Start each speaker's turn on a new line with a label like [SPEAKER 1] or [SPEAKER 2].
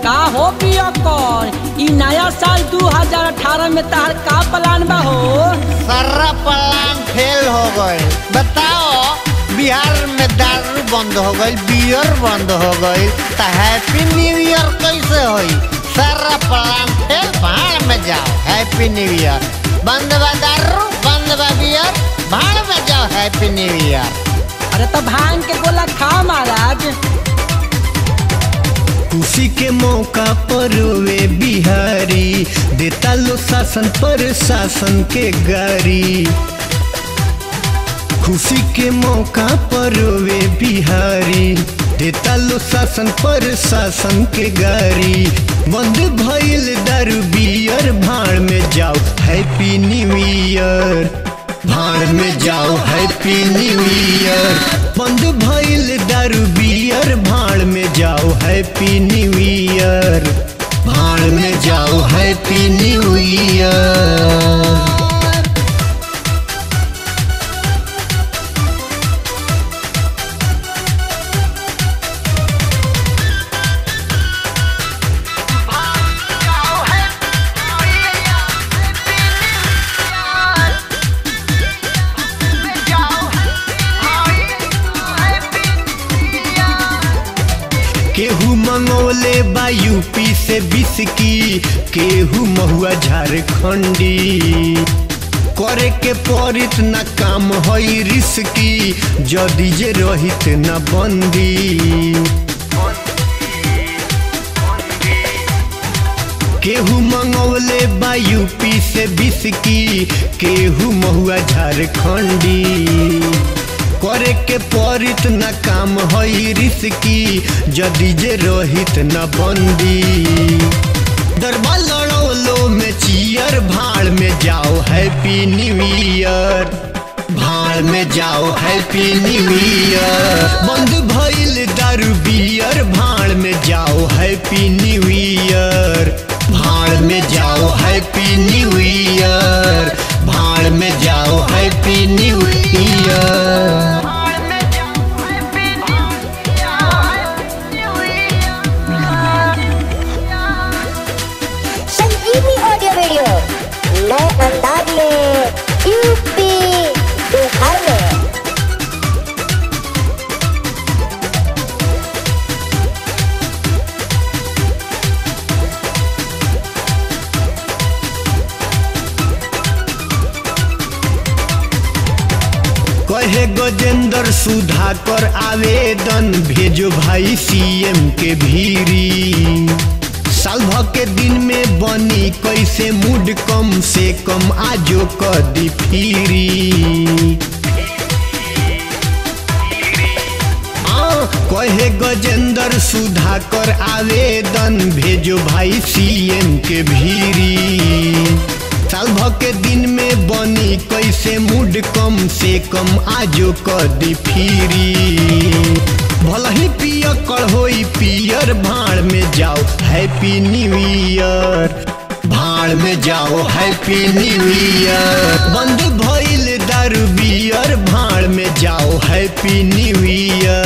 [SPEAKER 1] का हो पिया कर ई नया साल 2018 में तार का प्लान बा हो
[SPEAKER 2] सारा प्लान फेल हो गए बताओ बिहार में दारू बंद हो गई बियर बंद हो गई तो हैप्पी न्यू ईयर कैसे होई सारा प्लान फेल भाड़ में जाओ हैप्पी न्यू ईयर बंद बा दारू बंद बा बियर भाड़ में जाओ हैप्पी न्यू ईयर
[SPEAKER 1] अरे तो भांग के गोला खा महाराज
[SPEAKER 3] खुशी के मौका पर वे बिहारी देता लो शासन पर शासन के गारी खुशी के मौका पर वे बिहारी देता लो शासन पर शासन के गारी बंद भइल दारू बियर भाड़ में जाओ हैप्पी न्यू ईयर भाड़ में जाओ हैप्पी न्यू ईयर बंद भइल दारू बियर भाड़ में जाओ हैप्पी न्यू ईयर भाड़ में जाओ हैप्पी न्यू ईयर केहू मंगोले बा यूपी से बिस्की केहू महुआ झारखंडी करे के परित न काम हई रिस्की जदि जे रहित न बंदी केहू मंगौले बा यूपी से बिस्की केहू महुआ झारखंडी करे के परित न काम हई रिस्की जदि जे रहित न बंदी दरबा लड़ौलो में चियर भाड़ में जाओ हैप्पी न्यू ईयर भाड़ में जाओ हैप्पी न्यू ईयर बंद भइल दारू बियर भाड़ में जाओ हैप्पी न्यू ईयर भाड़ में जाओ हैप्पी न्यू ईयर भाड़ में जाओ happy new year
[SPEAKER 4] Sanjivani audio video नए अंदाज में यूपी बिहार में
[SPEAKER 3] कहे गजेंद्र सुधाकर आवेदन भेजो भाई सीएम के भीरी साल भर के दिन में बनी कैसे मूड कम से कम आजो कदी फिरी आ, कहे गजेंद्र सुधाकर आवेदन भेजो भाई सीएम के भीरी साल भर के दिन में बनी कैसे मूड कम से कम आजो कदी फिरी भल ही पिय कर होई पियर भाड़ में जाओ हैप्पी न्यू ईयर भाड़ में जाओ हैप्पी न्यू ईयर बंद भइल दारू बियर भाड़ में जाओ हैप्पी न्यू ईयर